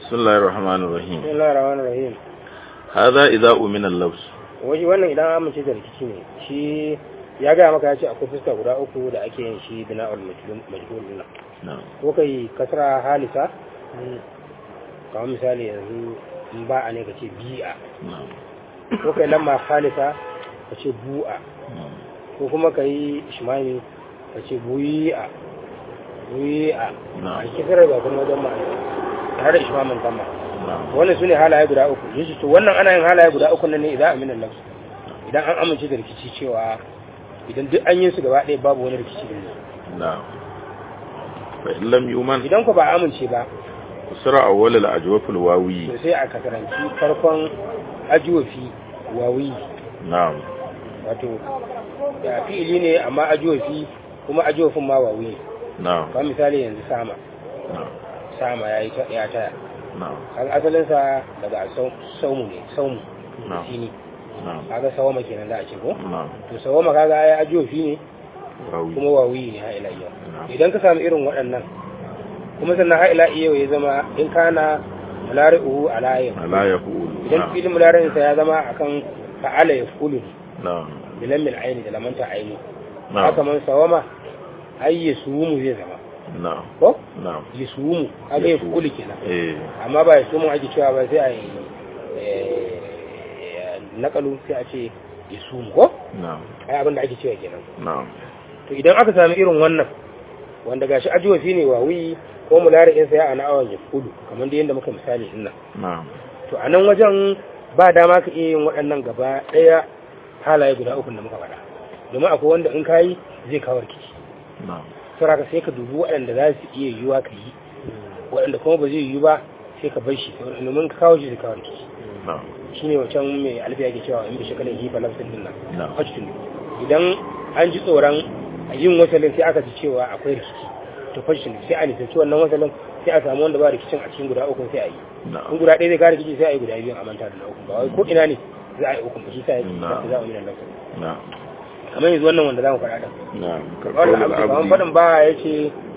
بسم الله الرحمن الرحيم bismillahir rahmanir rahim هذا إذا أمن اللبس waje wannan idan an amince da rikici ne shi ya gaya maka ya ce akwai fuska guda uku da ake yin shi bina'ul majhul din nan نعم ko kai kasra halisa kamar misali yanzu in ba a ne ka ce bi'a نعم ko kai lamma halisa ka ce bu'a نعم ko kuma ka yi shimami ka ce buyi'a buyi'a Na'am. a kisar ga kuma wajen ma'ana tare da ishmamin tamma نعم wannan su ne halaye guda uku yesu to wannan ana yin halaye guda uku nan ne idan aminan nafsu idan an amince da rikici cewa idan duk an yi su gaba ɗaya babu wani rikici da ne نعم فإن لم يؤمن idan ku ba amince ba فسر أول الأجوف الواوي to sai a kasaranci farkon ajuwafi wawi نعم wato ya fi'ili ne amma ajuwafi kuma ajuwafin ma wawi نعم kamar misali yanzu sama نعم sama ya yi ta- ya taya نعم kaga asalinsa daga sau- saumu ne saumu Na'am. sini نعم kaga sawama kenan da a ce ko نعم to sawama kaga ya ajuwafi ne واوي kuma wawi ne ha ila yau نعم idan ka samu irin waɗannan kuma sannan ha ila yau ya zama in kana mulari'uhu ala yau لا يقول idan نعم filin mulari'insa ya zama akan fa'ala ya fulu نعم bilan mil aini da lamanta aini نعم haka man sawama ai ya sumu zai zama نعم ko نعم ya sumu kaga ya fulu kenan إيه amma ba ya sumu ake cewa ba sai a yi eh, nakalu sai a ce ya sumu ko نعم ai abin da ake cewa kenan نعم to idan aka sami irin wannan wanda gashi ajiwafi ne wawi ko mulari'in sa ya ana awan ya kudu kamar da yadda muka misali din nan نعم to a nan wajen ba dama ka iya yin waɗannan gaba ɗaya halaye guda uku da muka faɗa domin akwai wanda in kayi zai kawo rikici نعم saboda sai ka dubi waɗanda za su iya yiwuwa ka yi waɗanda kuma ba zai yiwu ba sai ka bar shi domin ka kawo shi zai kawo rikici نعم shine wancan mai alfiya ke cewa in bi shakalin hifa lafsin din nan نعم hajjun idan an ji tsoron yin wasalin sai aka ji cewa akwai rikici to fashin sai a nisanci wannan wasalin sai a samu wanda ba rikicin a cikin guda uku sai a yi in نعم guda ɗaya zai kare rikici sai a yi guda biyu a manta da na uku ba wai ko ina ne za a yi uku ba shi sa ya ce Na'am. za a yi nan lafiya نعم kamar yanzu wannan wanda za mu faɗa ɗan نعم kawai كقول da abu kamar العبد faɗin ba ya ce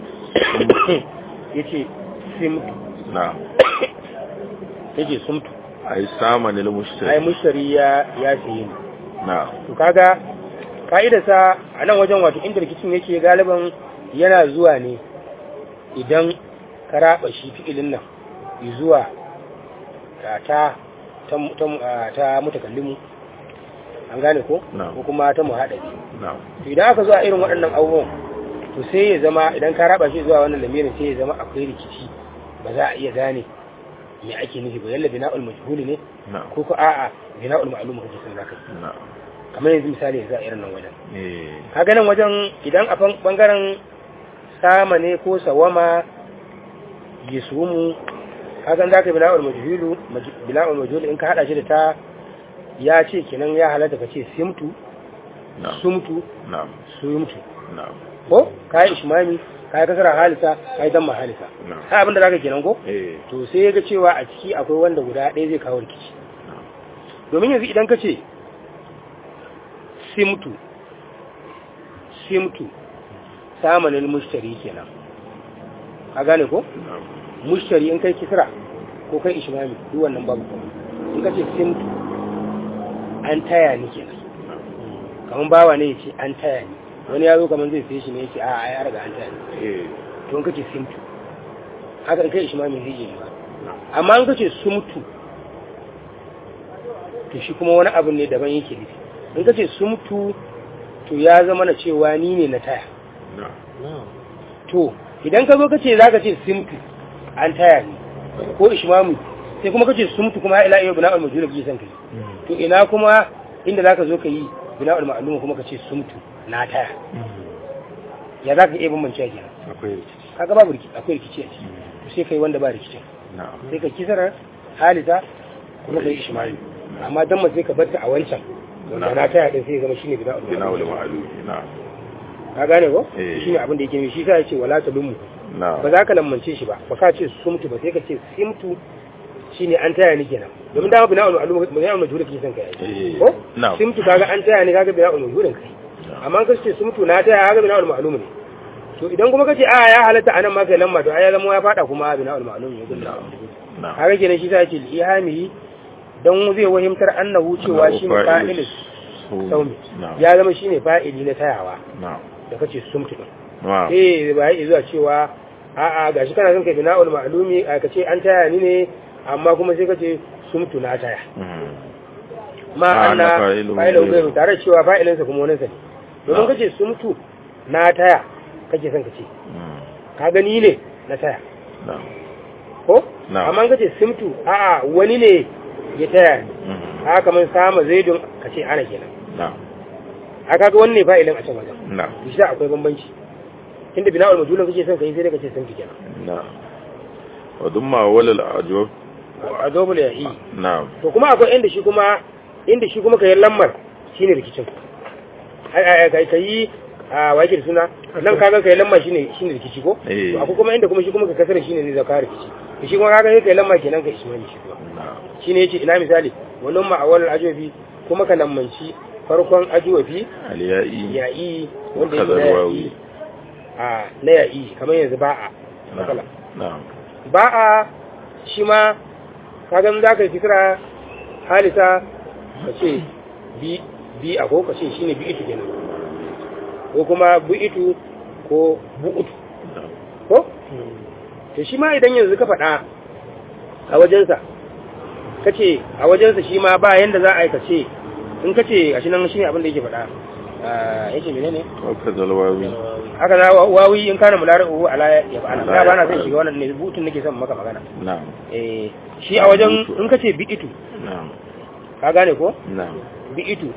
ya ce simtu نعم ya ce sumtu أي سامن ai المشتري mushtari ya ya siye ni نعم to kaga ka'idarsa a nan wajen wato inda rikicin yake galiban yana zuwa ne idan ka raba shi fi'ilin nan zuwa ta ta ta, ta, ta mutakallimu an gane ko Na'am. ko kuma ta muhaɗari نعم to idan aka zuwa irin waɗannan abubuwan to sai ya zama idan ka raba shi zuwa wannan lamirin sai ya zama akwai rikici ba za a iya gane me ake nufi ba yalla bina'ul majhuli ne نعم ko ko a'a bina'ul ma'lum kake son zaka yi نعم kamar yanzu misali yanzu a irin nan wajen إيه kaga nan wajen idan a fan- bangaren sama ne ko sawama yisumu kaga za ka bila'ul majhulu maj- bila'ul majhulu in ka hada shi da ta ya ce kenan ya halatta ka ce simtu نعم sumtu نعم sumtu نعم ko kai ishmami kai kasara halisa kai damma halisa نعم kai abinda zaka kenan ko إيه to sai ya ga cewa a ciki akwai wanda guda ɗaya zai kawo rikici نعم domin yanzu idan ka ce simtu simtu samanin mushtari kenan a gane ko نعم mushtari in kai kisra ko kai ishmami duk wannan babu kuma in ka ce simtu an taya ni kenan نعم kamar bawa ne ya ce an taya ni wani ya zo kamar zai sai shi ne ya ce a a ya riga an taya ni إيه to in ka ce simtu haka in kai ishmami zai iya yi ba نعم amma in ka ce sumtu to shi kuma wani abu ne daban yake nufi in ka ce sumtu to ya zama na cewa ni ne na taya نعم to idan ka zo ka ce za ka ce simtu an taya ni ko ishmamu sai kuma ka ce sumtu kuma ila iya bina'ul majhul kake son kai to ina kuma inda za ka zo ka yi bina'ul ma'lum kuma ka ce sumtu na taya ya za ka iya bambance kenan akwai rikici kaga babu rikici akwai rikici a ciki to sai kai wanda ba rikicin na'am sai ka kisar halisa kuma ka yi ishmael amma dan ma sai ka barta a wancan wanda na taya din sai ya zama shine bida'ul bina wal ma'lum ma'lum na'am ka gane ko Eh. shine abin da yake nufi shi sai ya ce wala talummu na'am ba za ka lammance shi ba ba ka ce sumtu ba sai ka ce simtu shine an taya ni kenan domin dama bina'ul ma'lum bina'ul majhul kake son kai Eh. ko Na'am. simtu kaga an taya ni kaga bina'ul majhul kai amma ka ce sumtu na taya kaga bina'ul ma'lum ne to idan kuma kace a ya halatta anan ma kai lamma to ai ya zama ya fada kuma bina'ul ma'lum ya gulla na'am haka kenan shi ta ce ihami dan zai wahimtar annahu cewa shi ne fa'il saumi na'am ya zama shine fa'ili na tayawa na'am da kace sumtu din na'am eh ba yi zuwa cewa a'a gashi kana son kai bina'ul ma'lumi a kace an taya ni ne amma kuma sai kace sumtu na taya Mhm. ma Ah, anna na fa'ilu fa'ilu gairu. gairu tare da cewa fa'ilinsa kuma wani sa ne domin Ah. kace sumtu na taya kake son kace Mhm. ka gani ne na taya na'am ko Na'am. amma kace sumtu a'a wani ne ya taya ni Mhm. haka kamar sama zaidun kace ana kenan na'am haka ga wannan fa'ilin a can wajen na'am shi da akwai bambanci inda bina'ul majhul kake son kai sai da kace sumtu kenan na'am wa dumma walal ajwab azobul ya'i na'am to kuma akwai inda shi kuma inda shi kuma kayan lammar shine rikicin ai ai kai kai a wake da suna nan kaga kai lamma shine shine rikici ko Eh. to akwai kuma inda kuma shi kuma ka kasar shine zai zaka rikici to shi kuma kaga sai kai lamma kenan ka ismani shi kuma na'am shine yace ina misali wannan ma awal ajobi kuma ka lammanci farkon ajobi aliya'i ya'i wanda yake Kazar na wawi. ya'i a na ya'i kamar yanzu ba'a matsala na'am ba'a shi ma kaga za ka yi kisra halisa ka ce bi bi a ko ka ce shine bi itu kenan ko kuma bu itu ko bu utu na'am ko to shi ma idan yanzu ka faɗa a wajensa ka ce a wajensa shi ma ba yanda za a yi ka ce in ka ce a shi nan shi ne abin da yake faɗa Ah, yake menene wa kazal wawi haka na wawi in kana mulari'u ala ya fa'ala ba ba na son shiga wannan ne butun nake son maka magana na'am eh shi a wajen in ka ce bi'itu na'am ka gane ko na'am bi'itu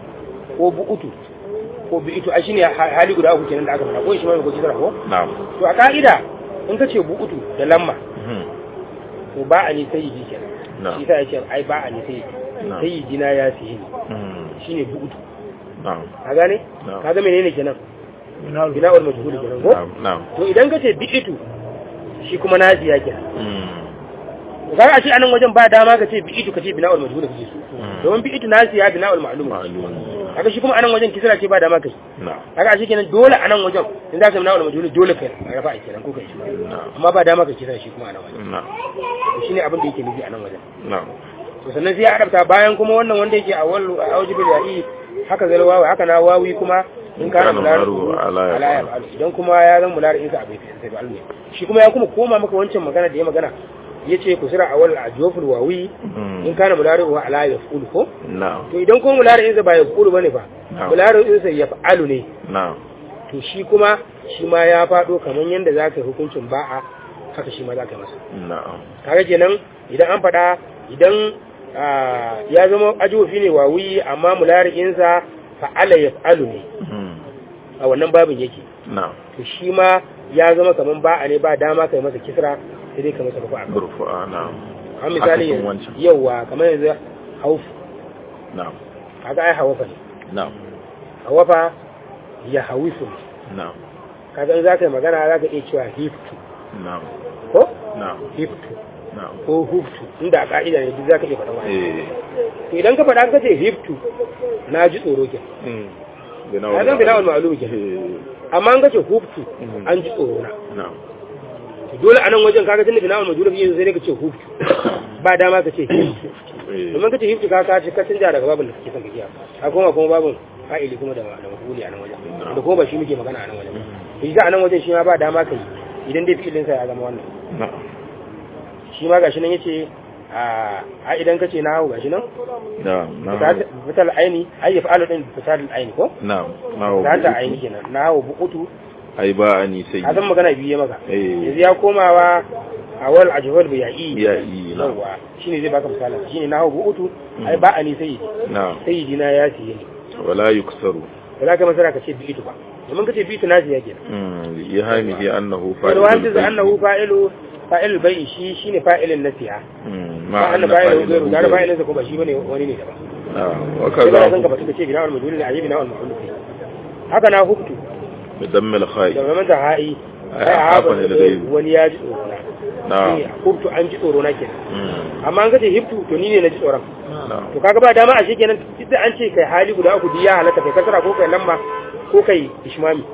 ko bu'utu ko bi'itu a shine ha- hali guda uku kenan da aka faɗa ko shi ma ko kisra ko na'am to a ka'ida in ka ce bu'utu da lamma Mhm. to ba a ne sayyidi kenan Na'am. shi sa ya ce ai ba a ne sayyidi Na'am. sayyidi na ya sihi Mhm. shine bu'utu na'am ka gane Na'am. ka ga menene kenan bina'ul majhul kenan ko na'am na'am to idan ka ce bi'itu shi kuma naziya kenan Mhm. kaga a ce anan wajen ba dama ka ce bi'itu ka ce bina'ul majhul kake so Mm. domin bi'itu nasiya bina'ul ma'lum ma'lum kaga shi kuma anan wajen kisra ce ba dama kai na'am kaga a shi kenan dole anan wajen in za ka bina'ul majhul dole kai rafa a kenan ko kai shi na'am amma ba dama ka kisra shi kuma anan wajen na'am to shine abin da yake nufi anan wajen na'am to sannan sai ya adabta bayan kuma wannan wanda yake a wal aujibul ya'i haka zal wawi haka na wawi kuma in kana Kana mularu mularu ala ya ala ya fa'alu idan kuma ya zan mularu in sa abai sai ba ne shi kuma ya kuma koma maka wancan magana da ya magana yace kusira awal ajwaful wawi Mhm. in kana mularu wa ala ya fa'ulu ko na'am to idan kuma mularu in sa ba ya fa'ulu bane fa Na'am. mularu in sa ya fa'alu ne na'am to shi kuma shi ma ya fado kaman yanda zaka yi hukuncin ba'a haka shi ma zaka yi masa na'am kaga kenan idan an faɗa idan ah, ya zama ajofi ne wawi amma mulari'insa fa'ala ya fa'alu ne Mhm. a wannan babin yake na'am to shi ma ya zama kaman ba a ne ba dama kai masa kisra sai dai ka masa rufa a rufu'a na'am kan misali Akasin wancan. yauwa kamar yanzu hauf na'am kaga ai hawafa ne na'am hawafa ya hawifu ne na'am kaga in za ka yi magana za ka iya cewa hiftu na'am ko na'am hiftu na'am ko huftu inda a ka'ida ne duk za ka iya faɗa wani eh to idan ka faɗa ka ce hiftu na ji tsoro ke Mhm. bina ya zan bina'ul ma'lum ke eh amma an kace huftu Mhm. an ji tsoro na na'am to dole a nan wajen kaga tunda bina'ul majhul fiye sai dai ka ce huftu ba dama ka ce hiftu eh domin ka ce hiftu ka ka ce ka canja daga babin da kake son ka kiya a kuma kuma babin fa'ili kuma da da mafuli a nan wajen da kuma ba shi muke magana a nan wajen to shi a nan wajen shi ma ba dama kai idan dai fi'ilin sa ya zama wannan na'am shi ma gashi nan yace a a idan ka ce na hawo gashi nan na'am na'am fital aini ai ya fa'alu din fital aini ko na'am na'am ta ta aini kenan na hawo bukutu ai ba ani sai a zan magana biye maka eh yanzu ya komawa a wal ajwal bi ya'i ya yi na'am yawa shine zai baka misalin shine na hawo bukutu ai ba ani sayyidi na'am sayyidi na ya siye ni wala yuksaru ba za ka masara ka ce bi itu ba domin ka ce bi itu na siya kenan mm ihamihi annahu wani wani da bai. annahu fa'ilu fa'il bai shi shine fa'ilin na siya Mm, ma ma anna anna fa'ilu fa'ilahu gairu da ghayru. fa'ilin sa kuma shi bane wani ne daban na'am wa sai ka san ka kaza bata ce bina'ul majhul ne ayi bina'ul maf'ul kai haka na huktu bi dammil kha'i da zaman da ha'i Ai, ai a hafa hafa ne da da gairu. wani ya ji tsoro na na'am Eh, huktu an ji tsoro na kenan Mm, amma an kace hiftu to ni ne na ji tsoron na'am to kaga ba dama a shi kenan duk da an ce kai hali guda uku duk ya halatta kai kasara ko kai lamma ko kai ishmami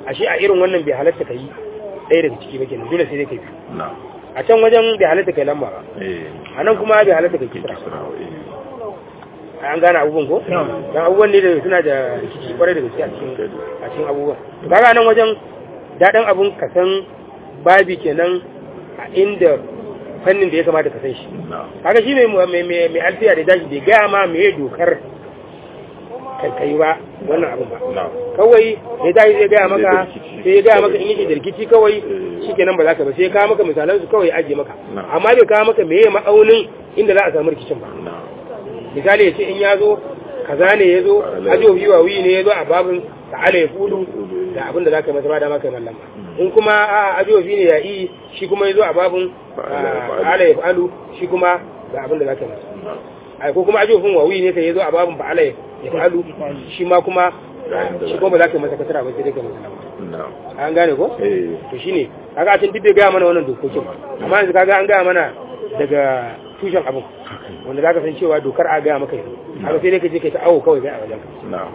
ashe a irin wannan bai halatta kai ɗaya daga ciki ba kenan dole sai dai kai biyu na'am a can wajen bai halatta kai lamba ba eh a nan kuma bai halatta kai ke kisra kisra eh an gane abubuwan ko dan abubuwan ne da suna da rikici kwarai da gaske a cikin a cikin abubuwan to kaga nan wajen daɗin abun ka san babi kenan a inda fannin da ya kamata ka san shi na'am kaga shi mai mai mai mai alfiya da dashi bai gaya ma me dokar kai ba wannan abun ba na'am kawai ya tashi zai gaya maka Zai da rikici. sai ya gaya maka in yake da rikici kawai shikenan ba za ka ba sai ya kawo maka misalan su kawai ya ajiye maka Na'am. amma bai kawo maka meye ma'aunin inda za a samu rikicin ba na'am misali ya ce in ya zo kaza ne ya zo ajo biyu wiyi ne ya zo a babin ta'ala ya fulu da abin da za ka yi masa ba da maka mallan ba in kuma a ajo biyu ne ya yi shi kuma ya zo a babin ta'ala ya falu shi kuma da abin da za ka yi masa na'am ai ko kuma ajo fin wawi ne sai ya zo a babin fa'ala ya falu shi ma kuma shi kuma ba za ka yi masa kasara ba sai dai ka yi masa lamba na'am an gane ko eh to shine kaga a can duk bai gaya mana wannan dokokin amma yanzu kaga an gaya mana daga tushen abin wanda zaka san cewa dokar a gaya maka yanzu haka sai dai ka je kai ta awo kawai kai a wajen ka na'am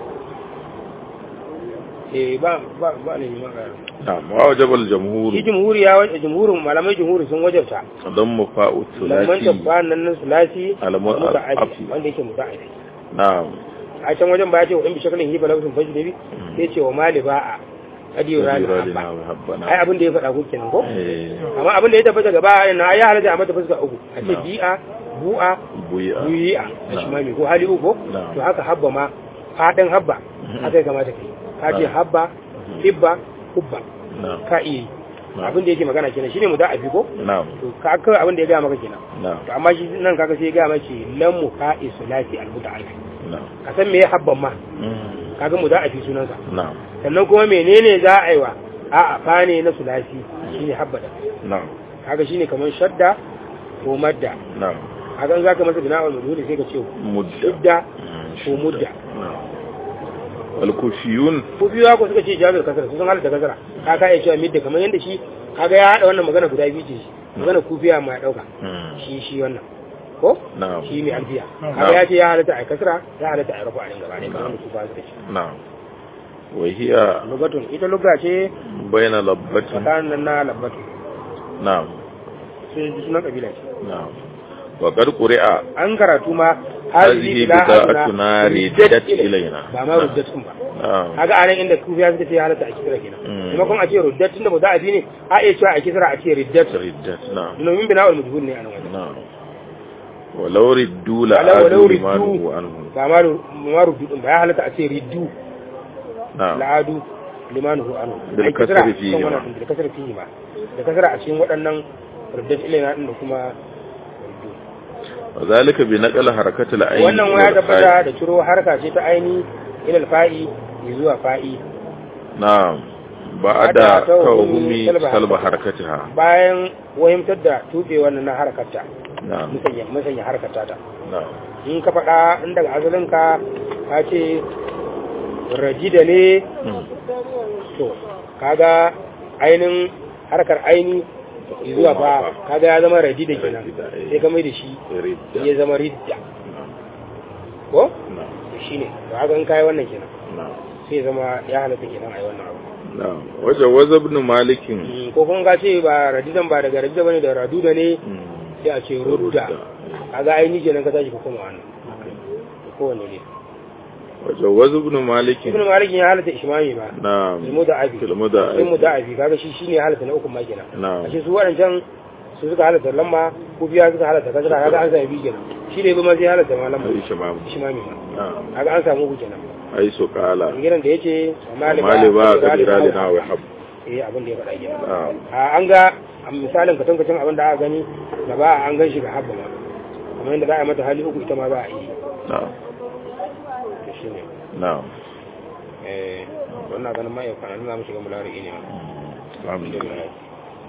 eh ba ba ba ne ma ga na'am wa wajaba al-jamhur shi jumhuri ya wajen jumhurin malamai jumhuri sun wajabta damma fa'u lamman thulathi tabban nan nan sulasi Alamu- muta'addi afi. wanda yake muta'addi na'am a can wajen ba ya ce wa in bi shakalin hiba lafsun fajdabi sai ce wa mali ba'a kadiyo rani Radina habba wa habbana ai abin da ya faɗa ko kenan ko eh amma abin da ya tabbata gaba yana ya halatta a mata fuska uku a ce Na'am. bi'a bu'a buya buyi'a da Na'am. shimami ko hali uku Na'am. to haka habba ma fadin habba haka ya kamata kai ka ce Na'am. habba hibba hubba na'am ka iya yi Na'am. abin da yake magana kenan shine mu da abi ko na'am to ka kawai abin da ya gaya maka kenan na'am to amma shi nan kaga sai ya gaya maka lam muqa'i sulati al muta'alliq na'am ka san me ya habban ma Mm. kaga mu da abi sunansa na'am sannan kuma menene za a yi wa a'a fa ne na sulasi shine habba da na'am kaga shine kamar shadda ko madda na'am kaga in zaka masa bina'ul majhuli sai ka ce mudda shidda Mm, ko mudda na'am wal kufiyun ko biyu ko suka ce jabir kasara su sun halatta kasara ka ka iya cewa midda kamar yadda shi kaga ya hada wannan magana guda biyu ce shi magana kufiya ma ya dauka Mm. shi shi wannan ko na'am shi mai alfiya Na'am. kaga ya ce ya halatta a kasara ya halatta a rafa a gaba ne kamar da su ba suka ce na'am wa hiya lugatun ita lugha ce bayna labbatin tsakanin nan na labbatu na'am sun ji sunan kabila ce na'am wa qad quri'a an karatu ma Hazihi bida'atuna riddat ilaina. ba ma ruddat din ba na'am kaga anan inda kufiya suka ce ya halatta a kisra kenan Mm. maimakon a ce ruddat tunda muda'afi ne a iya cewa a kisra a ce riddat riddat na'am domin bina'ul majhul ne a nan wajen na'am walau riddu la Walau- walau adu riddu. limanuhu anhu ba ma ru- ma ruddu din ba ya halatta a ce riddu na'am la'adu limanuhu anu Bil Ai, kisra kasri fihi kan ma. wannan din, da kasar fihi ma da kasar a cikin waɗannan ruddat ilaina din da kuma riddu wa zalika bi naqal harakati al-ayn wannan waya tabbata da ciro harka ce ta aini ilal fa'i zuwa fa'i na'am Ba'da ba'da tawhumi tawhumi salba salba harakatiha bayan wahimtar da tuɓe wannan na harkarta na'am musanya musanya harkarta ta na'am in ka faɗa in daga asalinka ka ce rajida ne Mm. to kaga ainin harkar aini zuwa fa kaga ya zama rajida kenan Rajida, eh. sai ka mai da shi ridda ya zama ridda na'am ko na'am shi ne to haka in kai wannan kenan na'am sai ya zama ya halatta kenan ai wannan abu na'am wajen waza ibn malikin Mm, ko kuma ka ce ba radidan ba daga radida bane da raduda ne Mm. sai a ce rudda kaga aini kenan ka tashi ka koma wannan kowanne ne wajen waza ibn malikin ibn malik ya halatta ishmami ba na'am ilmu da abi ilmu da ilmu da abi kaga shi shine ya halatta na uku ma kenan na'am ashe su waɗancan su suka halatta lamma ko biya suka halatta kasra kaga an sami biyu kenan shi ne kuma sai halatta ma lamma ai shamam ishmami ma na'am kaga an samu uku kenan ai su qala gidan da yace mali ba kabira li na wa hab eh abin da ya faɗa kenan na'am a an ga a misalin ka tankacin abin da aka gani gaba an gan shi ga habba ma kamar yadda za a yi mata hali uku ita ma za a yi na'am to shine na'am eh wannan ganin ma yau kana za mu shiga mulari ne ma alhamdulillah